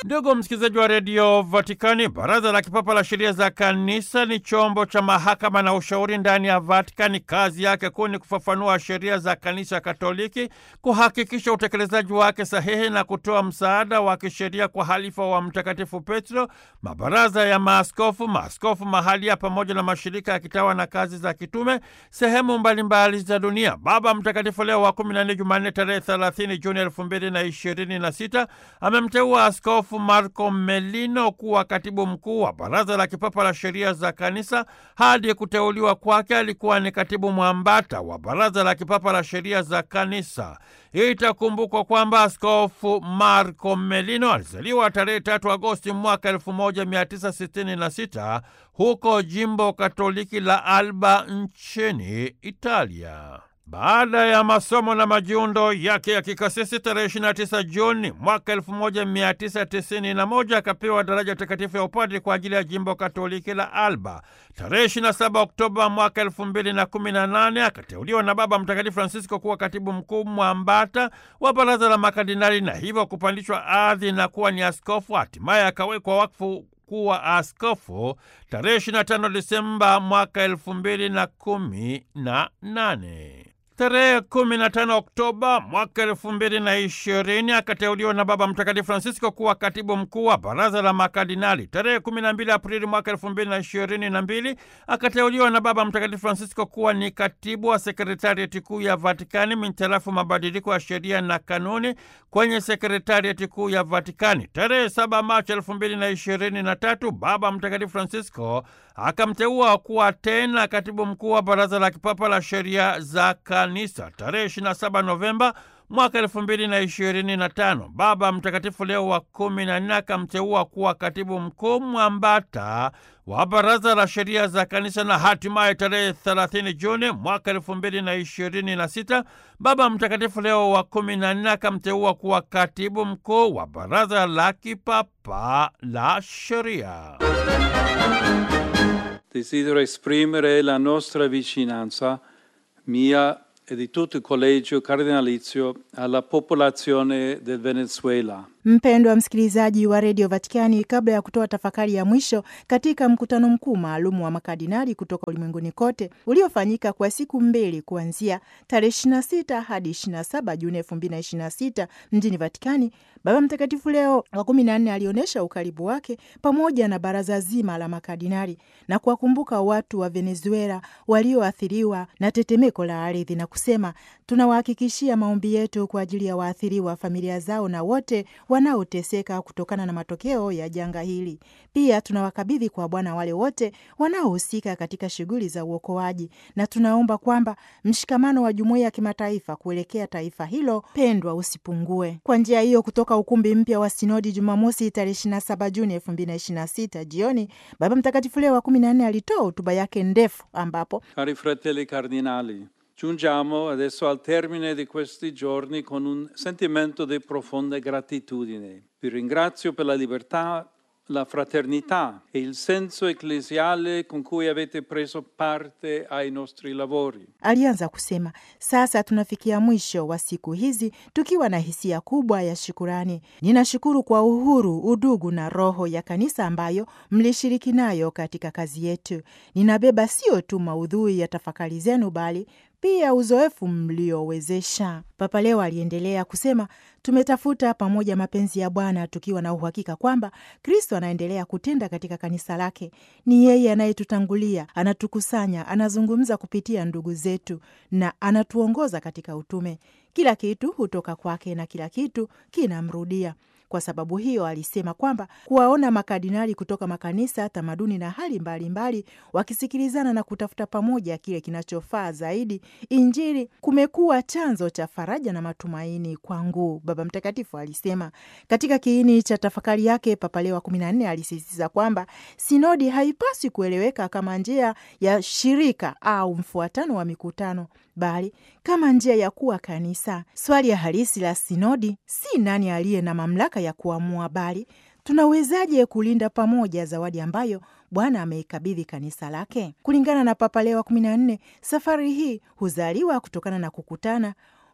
Ndugu msikilizaji wa redio Vatikani, baraza la kipapa la sheria za kanisa ni chombo cha mahakama na ushauri ndani ya Vatikani. Kazi yake kuu ni kufafanua sheria za kanisa Katoliki, kuhakikisha utekelezaji wake sahihi na kutoa msaada wa kisheria kwa halifa wa Mtakatifu Petro, mabaraza ya maaskofu, maaskofu mahalia, pamoja na mashirika ya kitawa na kazi za kitume sehemu mbalimbali za dunia. Baba Mtakatifu Leo wa 14 Jumanne tarehe 30 Juni 2026 amemteua askofu Marco Melino kuwa katibu mkuu wa baraza la kipapa la sheria za kanisa. Hadi kuteuliwa kwake alikuwa ni katibu mwambata wa baraza la kipapa la sheria za kanisa. Itakumbukwa kwamba askofu Marco Melino alizaliwa tarehe tatu Agosti mwaka 1966 huko jimbo katoliki la Alba nchini Italia. Baada ya masomo na majiundo yake ya kikasisi tarehe 29 Juni mwaka 1991 akapewa daraja takatifu ya upadri kwa ajili ya jimbo katoliki la Alba. Tarehe 27 Oktoba mwaka 2018 akateuliwa na Baba Mtakatifu Francisco kuwa katibu mkuu mwambata wa baraza la makardinali na hivyo kupandishwa hadhi na kuwa ni askofu. Hatimaye akawekwa wakfu kuwa askofu tarehe 25 Disemba mwaka 2018. Tarehe 15 Oktoba mwaka elfu mbili na ishirini akateuliwa na Baba Mtakatifu Francisco kuwa katibu mkuu wa baraza la makardinali. Tarehe 12 Aprili mwaka elfu mbili na ishirini na mbili akateuliwa na Baba Mtakatifu Francisco kuwa ni katibu wa sekretarieti kuu ya Vatikani mintarafu mabadiliko ya sheria na kanuni kwenye sekretarieti kuu ya Vatikani. Tarehe 7 Machi elfu mbili na ishirini na tatu Baba Mtakatifu Francisco akamteua kuwa tena katibu mkuu wa baraza la kipapa la sheria za kanisa. Tarehe 27 Novemba mwaka elfu mbili na ishirini na tano Baba Mtakatifu Leo wa kumi na nne akamteua kuwa katibu mkuu mwambata wa baraza la sheria za kanisa, na hatimaye tarehe 30 Juni mwaka elfu mbili na ishirini na sita Baba Mtakatifu Leo wa kumi na nne akamteua kuwa katibu mkuu wa baraza la kipapa la sheria. Desidero esprimere la nostra vicinanza, mia e di tutto il collegio cardinalizio, alla popolazione del Venezuela. Mpendwa msikilizaji wa redio Vatikani, kabla ya kutoa tafakari ya mwisho katika mkutano mkuu maalum wa makardinali kutoka ulimwenguni kote uliofanyika kwa siku mbili kuanzia tarehe 26 hadi 27 Juni 2026 mjini Vatikani, Baba Mtakatifu Leo wa kumi na nne alionyesha ukaribu wake pamoja na baraza zima la makardinali na kuwakumbuka watu wa Venezuela walioathiriwa na tetemeko la ardhi na kusema, tunawahakikishia maombi yetu kwa ajili ya waathiriwa, familia zao na wote wanaoteseka kutokana na matokeo ya janga hili. Pia tunawakabidhi kwa Bwana wale wote wanaohusika katika shughuli za uokoaji, na tunaomba kwamba mshikamano wa jumuiya ya kimataifa kuelekea taifa hilo pendwa usipungue. Kwa njia hiyo, kutoka ukumbi mpya wa sinodi Jumamosi tarehe 27 Juni 2026 jioni, Baba Mtakatifu Leo wa 14 alitoa hotuba yake ndefu ambapo Cari fratelli cardinali, giungiamo adesso al termine di questi giorni con un sentimento di profonda gratitudine. Vi ringrazio per la libertà, la fraternità e il senso ecclesiale con cui avete preso parte ai nostri lavori. Alianza kusema, sasa tunafikia mwisho wa siku hizi tukiwa na hisia kubwa ya shukurani. Ninashukuru kwa uhuru, udugu na roho ya kanisa ambayo mlishiriki nayo katika kazi yetu. Ninabeba sio tu maudhui ya tafakari zenu, bali pia uzoefu mliowezesha. Papa Leo aliendelea kusema, tumetafuta pamoja mapenzi ya Bwana tukiwa na uhakika kwamba Kristo anaendelea kutenda katika kanisa lake. Ni yeye anayetutangulia, anatukusanya, anazungumza kupitia ndugu zetu na anatuongoza katika utume. Kila kitu hutoka kwake na kila kitu kinamrudia. Kwa sababu hiyo alisema kwamba kuwaona makardinali kutoka makanisa, tamaduni na hali mbalimbali wakisikilizana na kutafuta pamoja kile kinachofaa zaidi Injili kumekuwa chanzo cha faraja na matumaini kwangu, Baba Mtakatifu alisema. Katika kiini cha tafakari yake, Papa Leo wa kumi na nne alisisitiza kwamba sinodi haipaswi kueleweka kama njia ya shirika au mfuatano wa mikutano bali kama njia ya kuwa kanisa. Swali ya halisi la sinodi si nani aliye na mamlaka ya kuamua, bali tunawezaje kulinda pamoja zawadi ambayo Bwana ameikabidhi kanisa lake. Kulingana na Papa Leo wa kumi na nne, safari hii huzaliwa kutokana na kukutana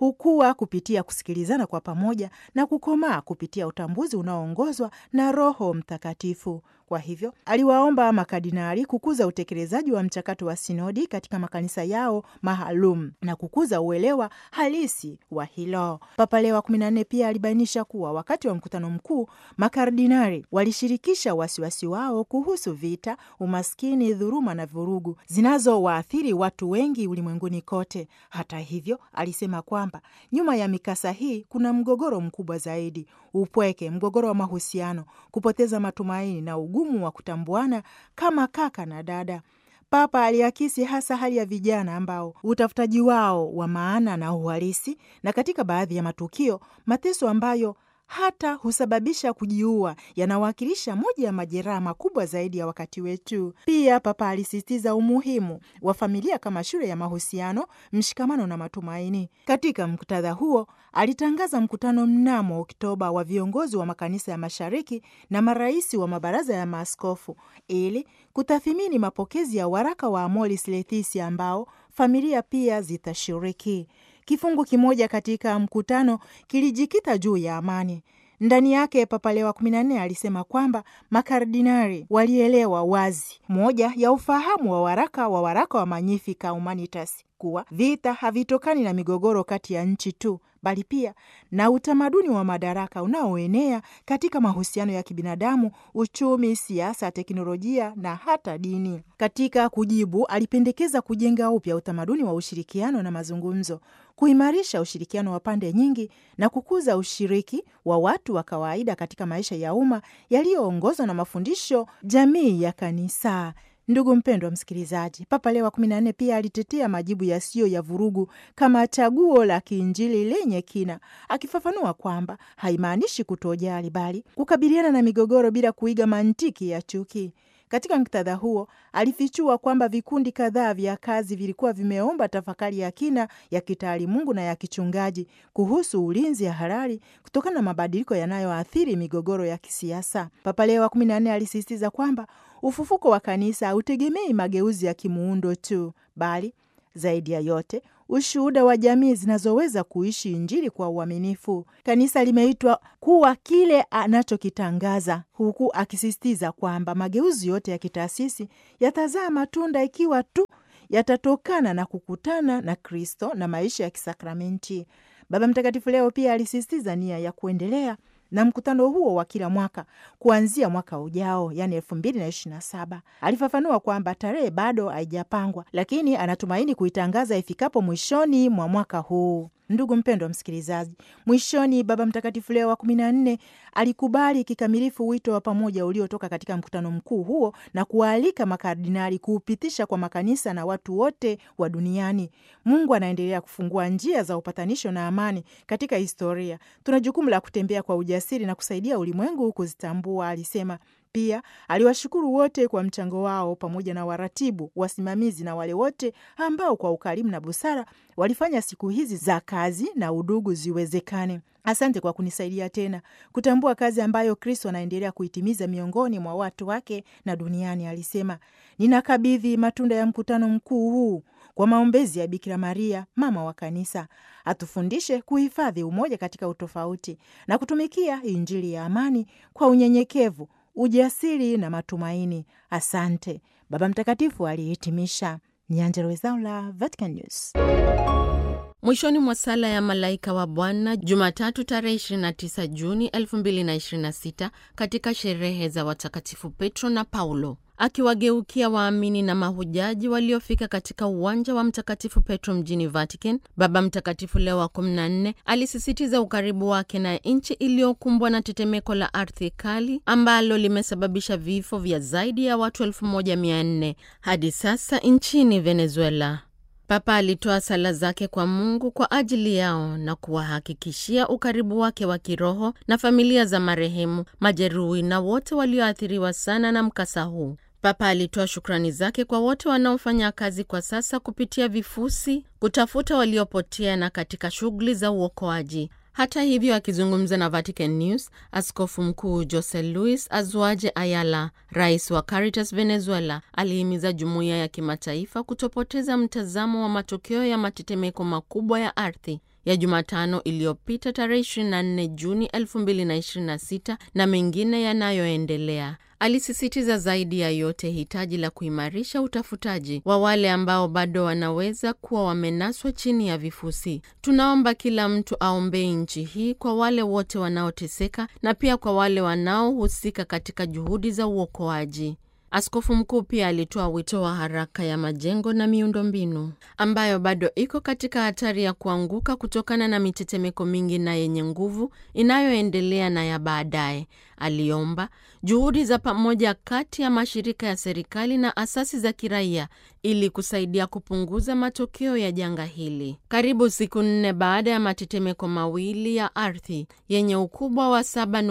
hukua kupitia kusikilizana kwa pamoja na kukomaa kupitia utambuzi unaoongozwa na Roho Mtakatifu. Kwa hivyo aliwaomba makardinali kukuza utekelezaji wa mchakato wa sinodi katika makanisa yao maalum na kukuza uelewa halisi wa hilo. Papa Leo wa kumi na nne pia alibainisha kuwa wakati wa mkutano mkuu makardinali walishirikisha wasiwasi wao kuhusu vita, umaskini, dhuluma na vurugu zinazowaathiri watu wengi ulimwenguni kote. Hata hivyo, alisema kwamba nyuma ya mikasa hii kuna mgogoro mkubwa zaidi: upweke, mgogoro wa mahusiano, kupoteza matumaini na ugumu wa kutambuana kama kaka na dada. Papa aliakisi hasa hali ya vijana ambao utafutaji wao wa maana na uhalisi, na katika baadhi ya matukio mateso ambayo hata husababisha kujiua yanawakilisha moja ya majeraha makubwa zaidi ya wakati wetu. Pia Papa alisisitiza umuhimu wa familia kama shule ya mahusiano, mshikamano na matumaini. Katika muktadha huo, alitangaza mkutano mnamo Oktoba wa viongozi wa makanisa ya mashariki na marais wa mabaraza ya maaskofu ili kutathimini mapokezi ya waraka wa Amoris Laetitia ambao familia pia zitashiriki. Kifungu kimoja katika mkutano kilijikita juu ya amani. Ndani yake Papa Leo wa kumi na nne alisema kwamba makardinari walielewa wazi moja ya ufahamu wa waraka wa waraka wa Magnificat Humanitas kuwa vita havitokani na migogoro kati ya nchi tu bali pia na utamaduni wa madaraka unaoenea katika mahusiano ya kibinadamu, uchumi, siasa, teknolojia na hata dini. Katika kujibu, alipendekeza kujenga upya utamaduni wa ushirikiano na mazungumzo, kuimarisha ushirikiano wa pande nyingi na kukuza ushiriki wa watu wa kawaida katika maisha ya umma yaliyoongozwa na mafundisho jamii ya kanisa. Ndugu mpendwa msikilizaji, Papa Leo wa kumi na nne pia alitetea majibu yasiyo ya vurugu kama chaguo la kiinjili lenye kina, akifafanua kwamba haimaanishi kutojali, bali kukabiliana na migogoro bila kuiga mantiki ya chuki. Katika muktadha huo alifichua kwamba vikundi kadhaa vya kazi vilikuwa vimeomba tafakari ya kina ya kitaalimungu na ya kichungaji kuhusu ulinzi ya halali kutokana na mabadiliko yanayoathiri migogoro ya kisiasa. Papa Leo wa kumi na nne alisisitiza kwamba ufufuko wa kanisa hautegemei mageuzi ya kimuundo tu, bali zaidi ya yote ushuhuda wa jamii zinazoweza kuishi Injili kwa uaminifu. Kanisa limeitwa kuwa kile anachokitangaza, huku akisisitiza kwamba mageuzi yote ya kitaasisi yatazaa matunda ikiwa tu yatatokana na kukutana na Kristo na maisha ya kisakramenti. Baba Mtakatifu leo pia alisisitiza nia ya kuendelea na mkutano huo wa kila mwaka kuanzia mwaka ujao, yani elfu mbili na ishirini na saba. Alifafanua kwamba tarehe bado haijapangwa, lakini anatumaini kuitangaza ifikapo mwishoni mwa mwaka huu. Ndugu mpendwa msikilizaji, mwishoni Baba Mtakatifu Leo wa kumi na nne alikubali kikamilifu wito wa pamoja uliotoka katika mkutano mkuu huo na kuwaalika makardinali kuupitisha kwa makanisa na watu wote wa duniani. Mungu anaendelea kufungua njia za upatanisho na amani katika historia. Tuna jukumu la kutembea kwa ujasiri na kusaidia ulimwengu kuzitambua, alisema. Pia aliwashukuru wote kwa mchango wao pamoja na waratibu, wasimamizi na wale wote ambao kwa ukarimu na busara walifanya siku hizi za kazi na udugu ziwezekane. Asante kwa kunisaidia tena kutambua kazi ambayo Kristo anaendelea kuitimiza miongoni mwa watu wake na duniani, alisema. Ninakabidhi matunda ya mkutano mkuu huu kwa maombezi ya Bikira Maria, mama wa Kanisa, atufundishe kuhifadhi umoja katika utofauti na kutumikia Injili ya amani kwa unyenyekevu ujasiri na matumaini. Asante. Baba Mtakatifu alihitimisha. Ni Angella Rwezaula, Vatican News. Mwishoni mwa sala ya malaika wa Bwana Jumatatu tarehe 29 Juni 2026 katika sherehe za watakatifu Petro na Paulo, akiwageukia waamini na mahujaji waliofika katika uwanja wa Mtakatifu Petro mjini Vatican, Baba Mtakatifu Leo wa 14 alisisitiza ukaribu wake na nchi iliyokumbwa na tetemeko la ardhi kali ambalo limesababisha vifo vya zaidi ya watu 1400 hadi sasa nchini Venezuela. Papa alitoa sala zake kwa Mungu kwa ajili yao na kuwahakikishia ukaribu wake wa kiroho na familia za marehemu, majeruhi na wote walioathiriwa sana na mkasa huu. Papa alitoa shukrani zake kwa wote wanaofanya kazi kwa sasa kupitia vifusi kutafuta waliopotea na katika shughuli za uokoaji. Hata hivyo, akizungumza na Vatican News, askofu mkuu Jose Luis Azuaje Ayala, rais wa Caritas Venezuela, alihimiza jumuiya ya kimataifa kutopoteza mtazamo wa matokeo ya matetemeko makubwa ya ardhi ya Jumatano iliyopita tarehe 24 Juni 2026 na mengine yanayoendelea. Alisisitiza zaidi ya yote hitaji la kuimarisha utafutaji wa wale ambao bado wanaweza kuwa wamenaswa chini ya vifusi. Tunaomba kila mtu aombee nchi hii kwa wale wote wanaoteseka na pia kwa wale wanaohusika katika juhudi za uokoaji. Askofu mkuu pia alitoa wito wa haraka ya majengo na miundombinu ambayo bado iko katika hatari ya kuanguka kutokana na mitetemeko mingi na yenye nguvu inayoendelea na ya baadaye. Aliomba juhudi za pamoja kati ya mashirika ya serikali na asasi za kiraia ili kusaidia kupunguza matokeo ya janga hili. Karibu siku nne baada ya matetemeko mawili ya ardhi yenye ukubwa wa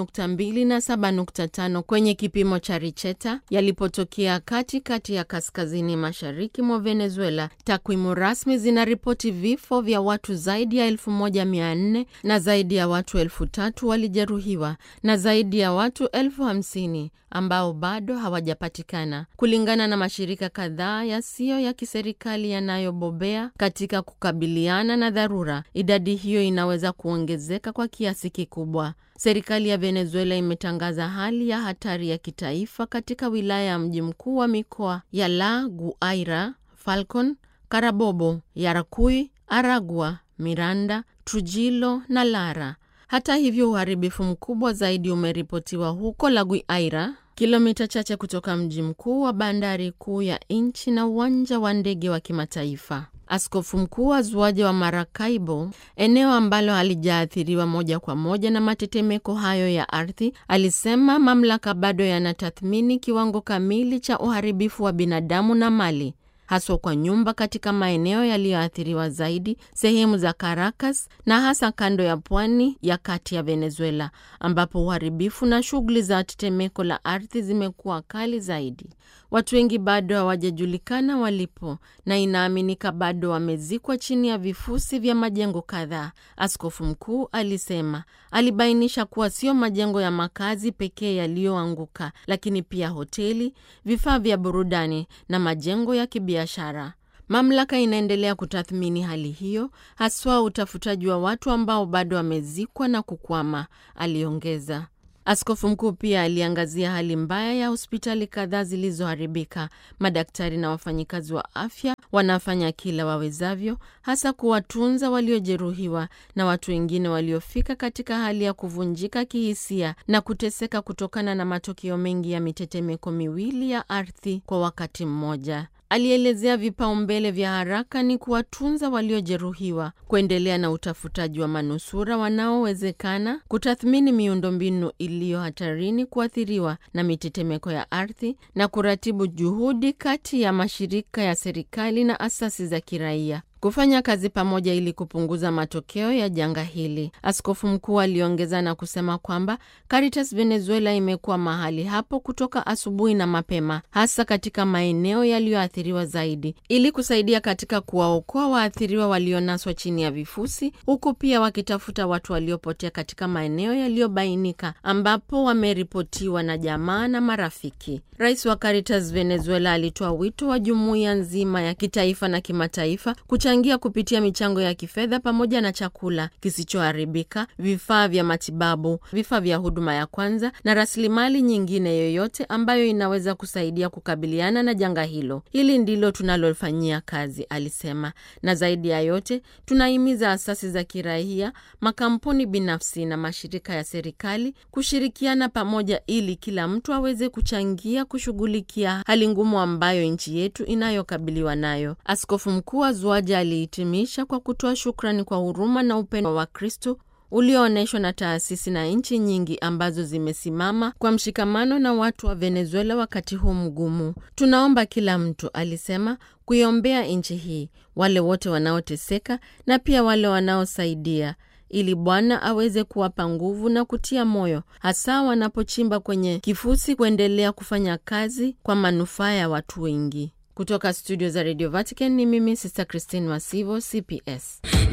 7.2 na 7.5 kwenye kipimo cha Richter yalipotokea katikati ya kaskazini mashariki mwa Venezuela, takwimu rasmi zinaripoti vifo vya watu zaidi ya 1400 na zaidi ya watu elfu tatu walijeruhiwa na zaidi ya watu elfu hamsini ambao bado hawajapatikana, kulingana na mashirika kadhaa yasiyo ya kiserikali yanayobobea katika kukabiliana na dharura. Idadi hiyo inaweza kuongezeka kwa kiasi kikubwa. Serikali ya Venezuela imetangaza hali ya hatari ya kitaifa katika wilaya ya mji mkuu wa mikoa ya La Guaira, Falcon, Carabobo, Yaracuy, Aragua, Miranda, Trujillo na Lara. Hata hivyo, uharibifu mkubwa zaidi umeripotiwa huko La Guaira, kilomita chache kutoka mji mkuu wa bandari kuu ya nchi na uwanja wa ndege wa kimataifa. Askofu mkuu wa Zuaje wa Maracaibo, eneo ambalo halijaathiriwa moja kwa moja na matetemeko hayo ya ardhi, alisema mamlaka bado yanatathmini kiwango kamili cha uharibifu wa binadamu na mali haswa kwa nyumba katika maeneo yaliyoathiriwa zaidi, sehemu za Caracas na hasa kando ya pwani ya kati ya Venezuela, ambapo uharibifu na shughuli za tetemeko la ardhi zimekuwa kali zaidi. Watu wengi bado hawajajulikana walipo na inaaminika bado wamezikwa chini ya vifusi vya majengo kadhaa, askofu mkuu alisema. Alibainisha kuwa sio majengo ya makazi pekee yaliyoanguka, lakini pia hoteli, vifaa vya burudani na majengo ya kibiashara. Mamlaka inaendelea kutathmini hali hiyo, haswa utafutaji wa watu ambao bado wamezikwa na kukwama, aliongeza. Askofu mkuu pia aliangazia hali mbaya ya hospitali kadhaa zilizoharibika. Madaktari na wafanyikazi wa afya wanafanya kila wawezavyo, hasa kuwatunza waliojeruhiwa na watu wengine waliofika katika hali ya kuvunjika kihisia na kuteseka kutokana na matokeo mengi ya mitetemeko miwili ya ardhi kwa wakati mmoja. Alielezea vipaumbele vya haraka ni kuwatunza waliojeruhiwa, kuendelea na utafutaji wa manusura wanaowezekana, kutathmini miundombinu iliyo hatarini kuathiriwa na mitetemeko ya ardhi na kuratibu juhudi kati ya mashirika ya serikali na asasi za kiraia kufanya kazi pamoja ili kupunguza matokeo ya janga hili. Askofu mkuu aliongeza na kusema kwamba Caritas Venezuela imekuwa mahali hapo kutoka asubuhi na mapema, hasa katika maeneo yaliyoathiriwa zaidi, ili kusaidia katika kuwaokoa waathiriwa walionaswa chini ya vifusi, huku pia wakitafuta watu waliopotea katika maeneo yaliyobainika ambapo wameripotiwa na jamaa na marafiki. Rais wa Caritas Venezuela alitoa wito wa jumuiya nzima ya kitaifa na kimataifa changia kupitia michango ya kifedha pamoja na chakula kisichoharibika, vifaa vya matibabu, vifaa vya huduma ya kwanza na rasilimali nyingine yoyote ambayo inaweza kusaidia kukabiliana na janga hilo. Hili ndilo tunalofanyia kazi, alisema. Na zaidi ya yote, tunahimiza asasi za kiraia, makampuni binafsi na mashirika ya serikali kushirikiana pamoja ili kila mtu aweze kuchangia kushughulikia hali ngumu ambayo nchi yetu inayokabiliwa nayo. Askofu mkuu wa Zuaja alihitimisha kwa kutoa shukrani kwa huruma na upendo wa Kristo ulioonyeshwa na taasisi na nchi nyingi ambazo zimesimama kwa mshikamano na watu wa Venezuela wakati huu mgumu. Tunaomba kila mtu, alisema, kuiombea nchi hii, wale wote wanaoteseka na pia wale wanaosaidia ili Bwana aweze kuwapa nguvu na kutia moyo, hasa wanapochimba kwenye kifusi, kuendelea kufanya kazi kwa manufaa ya watu wengi. Kutoka studio za Radio Vatican ni mimi Sister Christine Masivo, CPS.